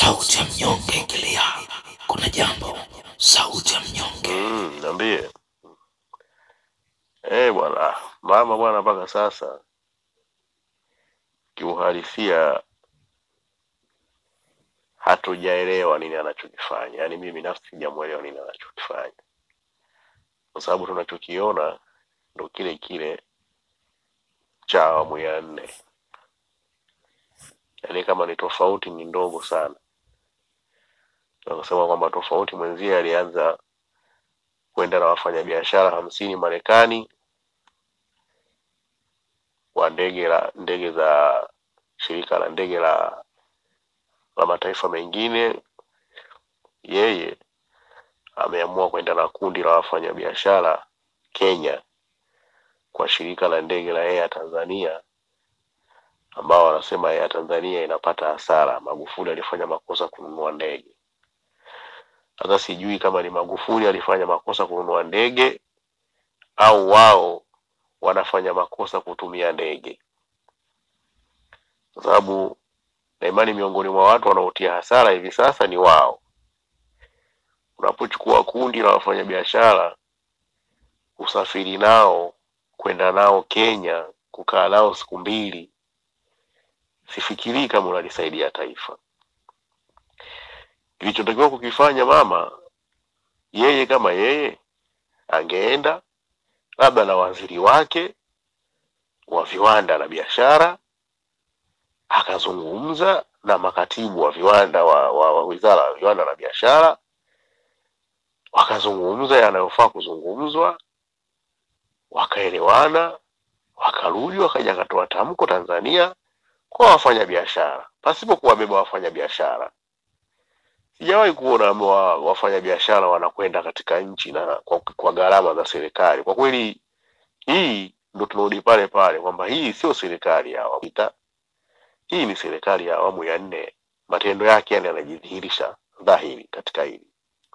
Sauti ya mnyonge, ingilia. Kuna jambo. Sauti ya mnyonge. Mm, niambie. Eh, bwana, mama bwana, mpaka sasa kiuhalisia hatujaelewa nini anachokifanya. Yaani mimi binafsi sijamuelewa nini anachokifanya, kwa sababu tunachokiona ndo kile kile cha awamu ya nne. Yaani kama ni tofauti ni ndogo sana. Nakasema kwamba tofauti mwenzie alianza kwenda na wafanyabiashara hamsini Marekani wa ndege la ndege za shirika la ndege la la mataifa mengine. Yeye ameamua kwenda na kundi la wafanyabiashara Kenya kwa shirika la ndege la Air Tanzania, ambao wanasema Air Tanzania inapata hasara. Magufuli alifanya makosa kununua ndege. Sasa sijui kama ni Magufuli alifanya makosa kununua ndege au wao wanafanya makosa kutumia ndege, kwa sababu na imani miongoni mwa watu wanaotia hasara hivi sasa ni wao. Unapochukua kundi la wafanyabiashara usafiri nao kwenda nao Kenya kukaa nao siku mbili, sifikirii kama unalisaidia taifa. Kilichotakiwa kukifanya mama, yeye kama yeye angeenda labda na waziri wake wa viwanda na biashara, akazungumza na makatibu wa viwanda wa, wa, wa wizara ya viwanda na biashara, wakazungumza yanayofaa kuzungumzwa, wakaelewana, wakarudi, wakaja akatoa tamko Tanzania kwa wafanyabiashara pasipo kuwabeba wafanyabiashara. Sijawahi kuona wa- wafanyabiashara wanakwenda katika nchi na kwa, kwa gharama za serikali. Kwa kweli, hii ndo tunarudi pale pale kwamba hii sio serikali ya awamu sita, hii ni serikali ya awamu ya nne. Matendo yake yani yanajidhihirisha dhahiri katika hili.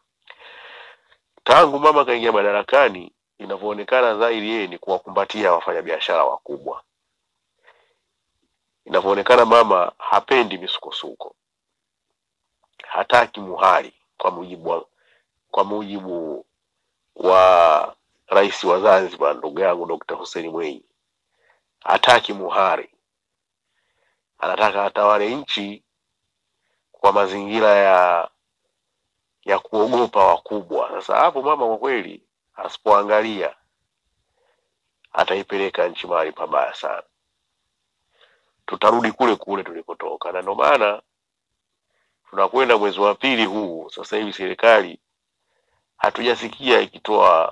Tangu mama kaingia madarakani, inavyoonekana dhahiri, yeye ni kuwakumbatia wafanyabiashara wakubwa. Inavyoonekana mama hapendi misukosuko, hataki muhali, kwa mujibu wa, kwa mujibu wa rais wa Zanzibar ndugu yangu Dr. Hussein Mwinyi, hataki muhari, anataka atawale nchi kwa mazingira ya ya kuogopa wakubwa. Sasa hapo mama kwa kweli asipoangalia ataipeleka nchi mahali pabaya sana, tutarudi kule kule tulikotoka, na ndio maana tunakwenda mwezi wa pili huu sasa hivi, serikali hatujasikia ikitoa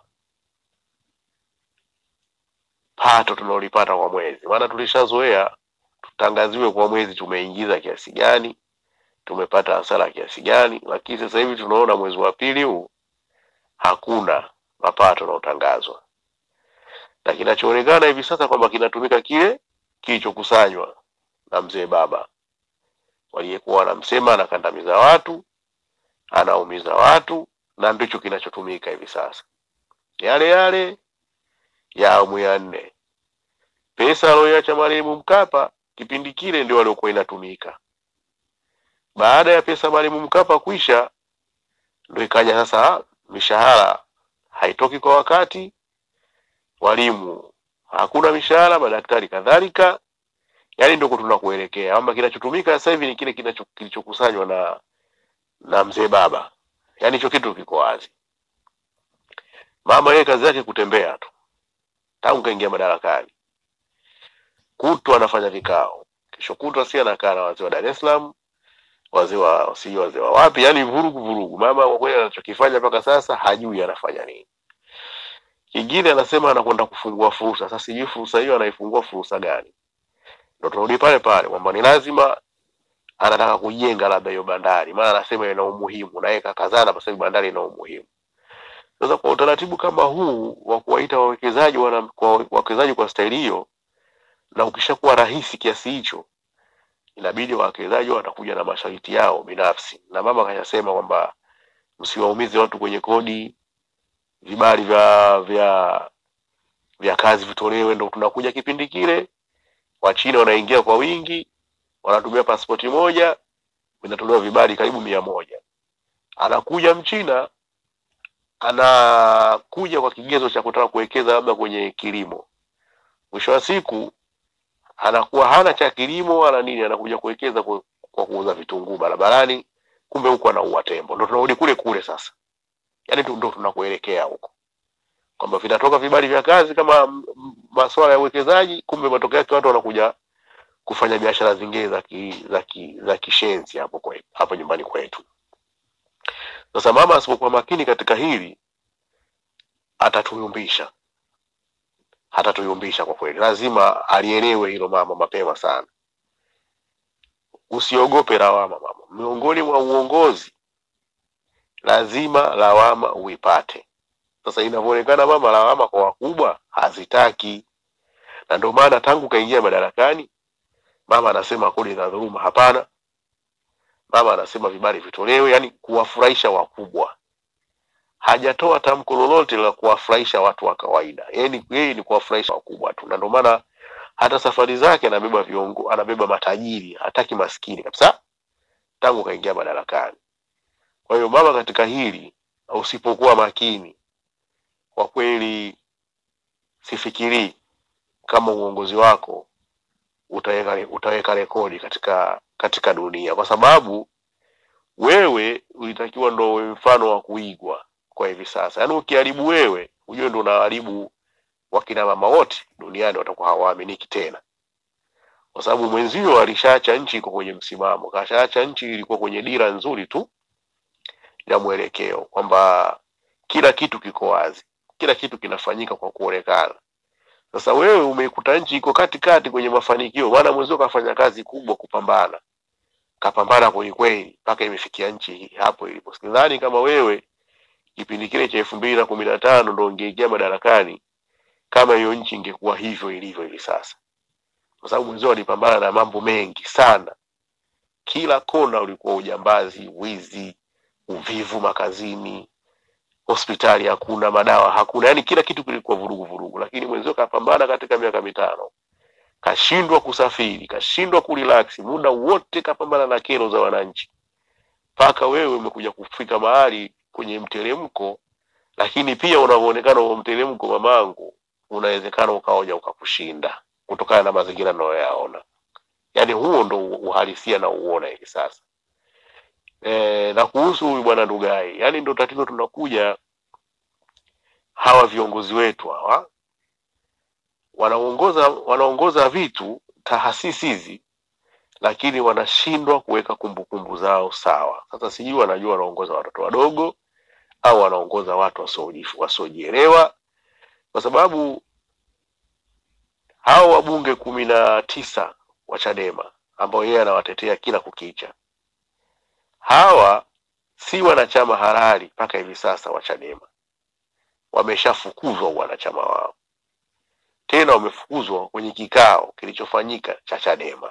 pato tunalolipata kwa mwezi, maana tulishazoea tutangaziwe kwa mwezi tumeingiza kiasi gani, tumepata hasara kiasi gani, lakini sasa hivi tunaona mwezi wa pili huu hakuna mapato yanayotangazwa, na kinachoonekana hivi sasa kwamba kinatumika kile kilichokusanywa na mzee baba waliyekuwa wanamsema anakandamiza watu, anaumiza watu, na ndicho kinachotumika hivi sasa, yale yale ya awamu ya nne. Pesa aliyoiacha marehemu Mkapa kipindi kile ndio waliokuwa inatumika. Baada ya pesa marehemu Mkapa kuisha, ndio ikaja sasa mishahara haitoki kwa wakati, walimu hakuna mishahara, madaktari kadhalika. Yaani ndio tunakuelekea kwamba kinachotumika sasa hivi ni kile kinacho kilichokusanywa na na mzee baba, yaani hicho kitu kiko wazi. Mama yeye kazi yake kutembea tu tangu kaingia madarakani, kutwa anafanya vikao, kesho kutwa si anakaa na wazee wa Dar es Salaam, wazee wa si wazee wa wapi, yani vurugu vurugu. Mama kwa kweli anachokifanya mpaka sasa hajui anafanya nini. Kingine anasema anakwenda kufungua fursa. Sasa sijui fursa hiyo anaifungua fursa gani? Ndio tunarudi pale pale kwamba ni lazima anataka kujenga labda hiyo bandari, maana anasema ina umuhimu, na yeye kakazana kwa sababu bandari ina umuhimu. Sasa kwa utaratibu kama huu wa kuwaita wawekezaji wana kwa wawekezaji kwa staili hiyo, na ukishakuwa rahisi kiasi hicho, inabidi wawekezaji watakuja na masharti yao binafsi, na mama kashasema kwamba msiwaumize watu kwenye kodi, vibali vya vya vya kazi vitolewe. Ndo tunakuja kipindi kile, Wachina wanaingia kwa wingi, wanatumia pasipoti moja, vinatolewa vibali karibu mia moja. Anakuja mchina anakuja kwa kigezo cha kutaka kuwekeza labda kwenye kilimo, mwisho wa siku anakuwa hana cha kilimo wala nini, anakuja kuwekeza kwa, kwa kuuza vitunguu barabarani, kumbe huko anaua tembo. Ndo tunarudi kule kule sasa, yaani tu- ndo tunakuelekea huko kwamba vinatoka vibali vya kazi kama m- m- masuala ya uwekezaji, kumbe matokeo yake watu wanakuja kufanya biashara zingine za ki, za ki, za kishenzi hapo kwetu, hapo nyumbani kwetu. Sasa mama asipokuwa makini katika hili atatuyumbisha, atatuyumbisha kwa kweli. Lazima alielewe hilo mama mapema sana. Usiogope lawama mama, miongoni mwa uongozi lazima lawama uipate. Sasa inavyoonekana mama lawama kwa wakubwa hazitaki, na ndio maana tangu kaingia madarakani mama anasema kodi za dhuluma hapana, mama anasema vibali vitolewe, yani kuwafurahisha wakubwa. Hajatoa tamko lolote la kuwafurahisha watu wa kawaida, yeye ni yeye ni kuwafurahisha wakubwa tu, na ndio maana hata safari zake anabeba viongo, anabeba matajiri, hataki maskini kabisa tangu kaingia madarakani. Kwa hiyo mama, katika hili usipokuwa makini, kwa kweli sifikirii kama uongozi wako utaweka utaweka rekodi katika katika dunia, kwa sababu wewe ulitakiwa ndo uwe mfano wa kuigwa kwa hivi sasa. Yaani ukiharibu wewe, ujue ndo unaharibu wakina mama wote duniani, watakuwa hawaaminiki tena, kwa sababu mwenzio alishaacha nchi iko kwenye msimamo, kashaacha nchi ilikuwa kwenye dira nzuri tu ya mwelekeo, kwamba kila kitu kiko wazi, kila kitu kinafanyika kwa kuonekana. Sasa wewe umeikuta nchi iko katikati kwenye mafanikio, maana mwenzio kafanya kazi kubwa kupambana, kapambana kweli kweli mpaka imefikia nchi hii hapo ilipo. Sidhani kama wewe kipindi kile cha elfu mbili na kumi na tano ndo ungeingia madarakani kama hiyo nchi ingekuwa hivyo ilivyo hivi sasa, kwa sababu mwenzio alipambana na mambo mengi sana. Kila kona ulikuwa ujambazi, wizi, uvivu makazini, hospitali hakuna, madawa hakuna, yani kila kitu kilikuwa vurugu vurugu, lakini mwenzio kapambana katika miaka mitano, kashindwa kusafiri, kashindwa kurelax, muda wote kapambana na kero za wananchi, mpaka wewe umekuja kufika mahali kwenye mteremko, lakini pia unavyoonekana huo mteremko, mamangu, unawezekana ukaoja ukakushinda kutokana na mazingira unayoyaona. Yani huo ndo uhalisia na uona hivi sasa. E, na kuhusu huyu bwana Ndugai, yani ndo tatizo tunakuja, hawa viongozi wetu hawa wanaongoza wanaongoza vitu taasisi hizi, lakini wanashindwa kuweka kumbukumbu zao sawa. Sasa sijui wanajua wanaongoza watoto wadogo au wanaongoza watu wasioji- wasiojielewa, kwa sababu hao wabunge kumi na tisa wa Chadema ambao yeye anawatetea kila kukicha, hawa si wanachama halali mpaka hivi sasa wa Chadema, wameshafukuzwa wanachama wao, tena wamefukuzwa kwenye kikao kilichofanyika cha Chadema.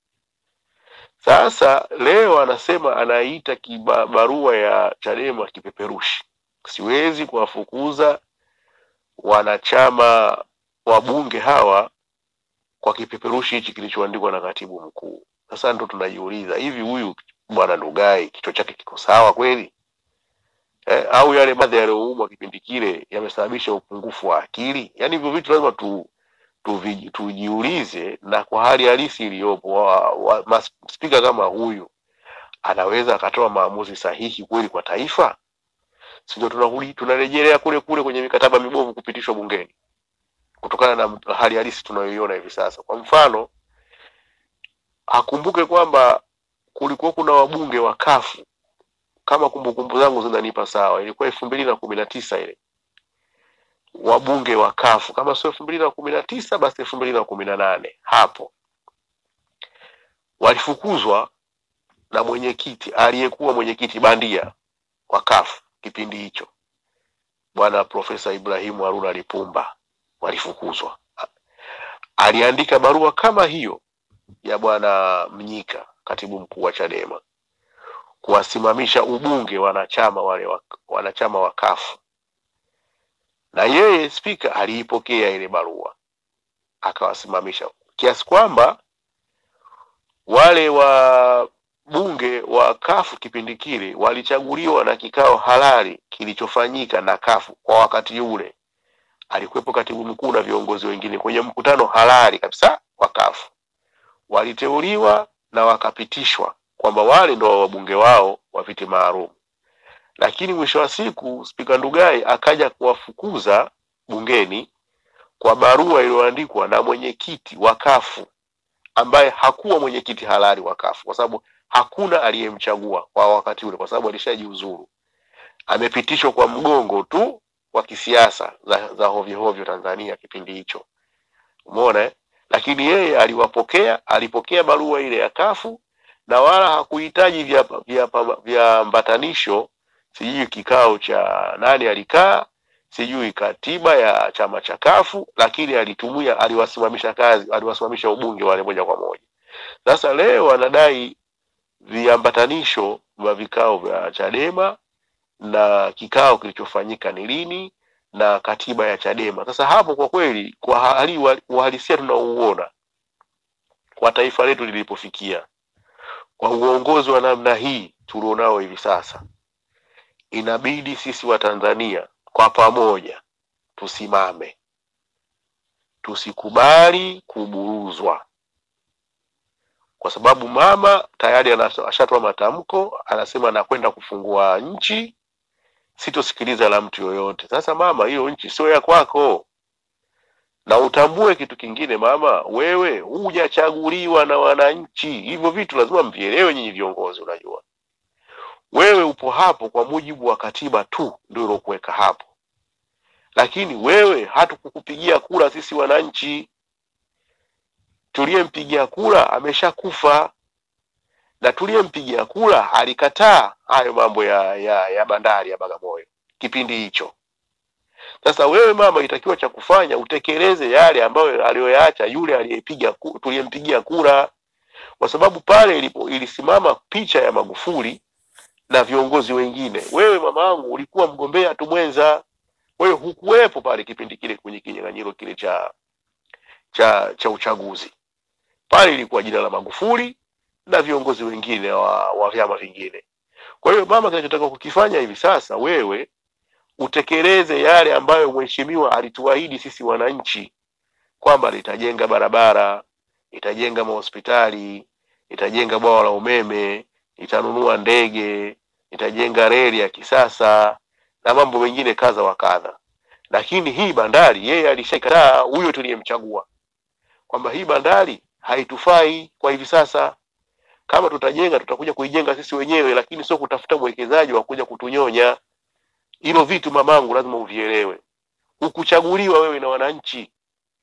Sasa leo anasema anaita kiba, barua ya Chadema kipeperushi. Siwezi kuwafukuza wanachama wabunge hawa kwa kipeperushi hichi kilichoandikwa na katibu mkuu. Sasa ndo tunajiuliza hivi, huyu bwana Ndugai kichwa chake kiko sawa kweli eh? Au yale madhi yaliyoumwa kipindi kile yamesababisha upungufu wa akili? Yaani hivyo vitu lazima tu tuvi- tujiulize, na kwa hali halisi iliyopo, wa- wa- mas- spika kama huyu anaweza akatoa maamuzi sahihi kweli kwa taifa? Sio tunarudi tunarejelea kule kule kwenye mikataba mibovu kupitishwa bungeni kutokana na hali halisi tunayoiona hivi sasa. Kwa mfano, akumbuke kwamba kulikuwa kuna wabunge wa kafu kama kumbukumbu zangu zinanipa sawa, ilikuwa elfu mbili na kumi na tisa ile wabunge wa kafu kama sio elfu mbili na kumi na tisa basi elfu mbili na kumi na nane hapo walifukuzwa na mwenyekiti aliyekuwa mwenyekiti bandia wa kafu kipindi hicho, bwana Profesa Ibrahimu Haruna Lipumba, walifukuzwa. Aliandika barua kama hiyo ya bwana Mnyika, katibu mkuu wa Chadema, kuwasimamisha ubunge wanachama wale wa, wanachama wa kafu na yeye spika aliipokea ile barua akawasimamisha, kiasi kwamba wale wa bunge wa kafu kipindi kile walichaguliwa na kikao halali kilichofanyika na kafu kwa wakati ule. Alikuwepo katibu mkuu na viongozi wengine kwenye mkutano halali kabisa wa kafu, waliteuliwa na wakapitishwa kwamba wale ndo wabunge wao wa viti maalum. Lakini mwisho wa siku Spika Ndugai akaja kuwafukuza bungeni kwa barua iliyoandikwa na mwenyekiti wa kafu ambaye hakuwa mwenyekiti halali wa kafu kwa sababu hakuna aliyemchagua kwa wakati ule, kwa sababu alishajiuzuru. Amepitishwa kwa mgongo tu wa kisiasa za, za hovyo hovyo Tanzania kipindi hicho, umeona eh? Lakini yeye aliwapokea, alipokea barua ile ya kafu na wala hakuhitaji viambatanisho vya, vya mbatanisho, sijui kikao cha nani alikaa, sijui katiba ya chama cha kafu, lakini alitumia, aliwasimamisha kazi, aliwasimamisha ubunge wale moja kwa moja. Sasa leo anadai viambatanisho vya vikao vya Chadema na kikao kilichofanyika ni lini na katiba ya Chadema. Sasa hapo kwa kweli, kwa hali uhalisia tunauona kwa taifa letu lilipofikia, kwa uongozi wa namna hii tulionao hivi sasa, inabidi sisi wa Tanzania kwa pamoja tusimame, tusikubali kuburuzwa kwa sababu mama tayari ashatoa matamko, anasema anakwenda kufungua nchi, sitosikiliza la mtu yoyote. Sasa mama, hiyo nchi sio ya kwako, na utambue kitu kingine mama, wewe hujachaguliwa na wananchi. Hivyo vitu lazima mvielewe nyinyi viongozi. Unajua wewe upo hapo kwa mujibu wa katiba tu, ndio ilokuweka hapo, lakini wewe hatukukupigia kura sisi wananchi tuliyempigia kura ameshakufa na tuliyempigia kura alikataa hayo mambo ya, ya, ya bandari ya Bagamoyo kipindi hicho. Sasa wewe mama, itakiwa cha kufanya utekeleze yale ambayo aliyoyaacha yule aliyepiga tuliyempigia kura, kwa sababu pale ilipo ilisimama picha ya Magufuli na viongozi wengine. Wewe mama yangu ulikuwa mgombea tu mwenza, wewe hukuwepo pale kipindi kile kwenye kinyang'anyiro kile cha cha cha uchaguzi pale ilikuwa jina la Magufuli na viongozi wengine wa, wa vyama vingine. Kwa hiyo mama, kinachotaka kukifanya hivi sasa, wewe utekeleze yale ambayo mheshimiwa alituahidi sisi wananchi kwamba litajenga barabara, itajenga mahospitali, itajenga bwawa la umeme, itanunua ndege, itajenga reli ya kisasa na mambo mengine kadha wa kadha. Lakini hii bandari yeye alishakataa, huyo tuliyemchagua kwamba hii bandari haitufai kwa hivi sasa. Kama tutajenga tutakuja kuijenga sisi wenyewe, lakini sio kutafuta mwekezaji wa kuja kutunyonya. Hilo vitu mamangu, lazima uvielewe. Hukuchaguliwa wewe na wananchi,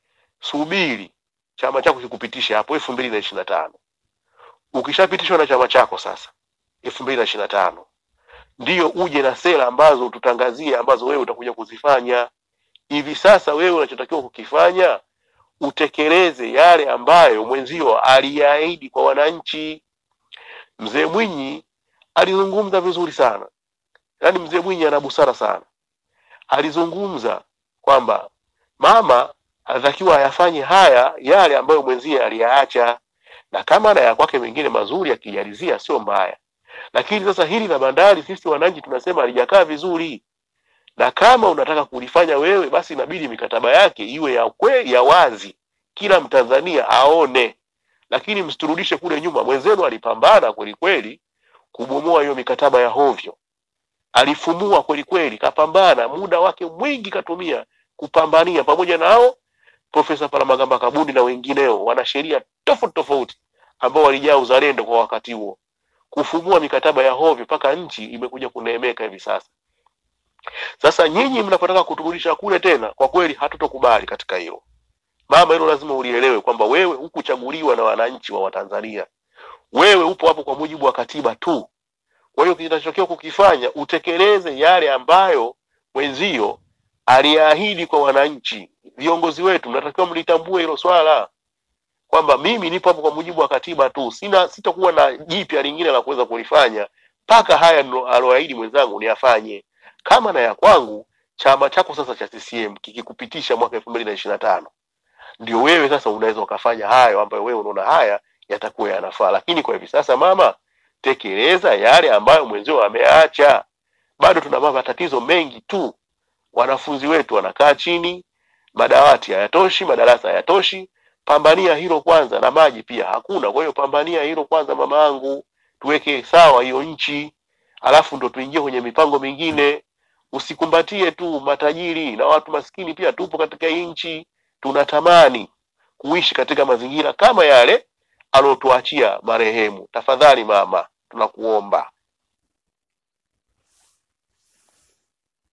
subiri chama chako kikupitisha hapo elfu mbili na ishirini na tano. Ukishapitishwa na chama chako sasa elfu mbili na ishirini na tano ndiyo uje na sera ambazo tutangazie, ambazo wewe utakuja kuzifanya. Hivi sasa wewe unachotakiwa kukifanya utekeleze yale ambayo mwenzio aliahidi kwa wananchi. Mzee Mwinyi alizungumza vizuri sana, yaani mzee Mwinyi ana busara sana. Alizungumza kwamba mama anatakiwa ayafanye haya yale ambayo mwenzie aliyaacha, na kama na ya kwake mengine mazuri akijalizia sio mbaya, lakini sasa hili la bandari sisi wananchi tunasema halijakaa vizuri na kama unataka kulifanya wewe basi inabidi mikataba yake iwe ya kweli ya wazi, kila Mtanzania aone, lakini msiturudishe kule nyuma. Mwenzenu alipambana kweli kweli kubomoa hiyo mikataba ya hovyo, alifumua kweli kweli, kapambana, muda wake mwingi katumia kupambania, pamoja nao Profesa Palamagamba Kabudi na wengineo, wanasheria tofauti tofauti ambao walijaa uzalendo kwa wakati huo, kufumua mikataba ya hovyo mpaka nchi imekuja kuneemeka hivi sasa. Sasa nyinyi mnapotaka kuturudisha kule tena, kwa kweli hatutokubali katika hilo mama. Hilo lazima ulielewe kwamba wewe hukuchaguliwa na wananchi wa Watanzania, wewe upo hapo kwa mujibu wa katiba tu. Kwa hiyo kinachotakiwa kukifanya utekeleze yale ambayo mwenzio aliahidi kwa wananchi. Viongozi wetu mnatakiwa mlitambue hilo swala kwamba mimi nipo hapo kwa mujibu wa katiba tu, sina sitakuwa na jipya lingine la kuweza kulifanya mpaka haya aloahidi mwenzangu niyafanye kama na ya kwangu. Chama chako sasa cha CCM kikikupitisha mwaka elfu mbili na ishirini na tano ndio wewe sasa unaweza ukafanya hayo ambayo wewe unaona haya yatakuwa yanafaa, lakini kwa hivi sasa mama, tekeleza yale ambayo mwenzio ameacha. Bado tuna matatizo mengi tu, wanafunzi wetu wanakaa chini, madawati hayatoshi, madarasa hayatoshi. Pambania hilo kwanza, na maji pia hakuna. Kwa hiyo pambania hilo kwanza, mama yangu, tuweke sawa hiyo nchi, alafu ndo tuingie kwenye mipango mingine. Usikumbatie tu matajiri na watu maskini, pia tupo katika hii nchi, tunatamani kuishi katika mazingira kama yale aliotuachia marehemu. Tafadhali mama, tunakuomba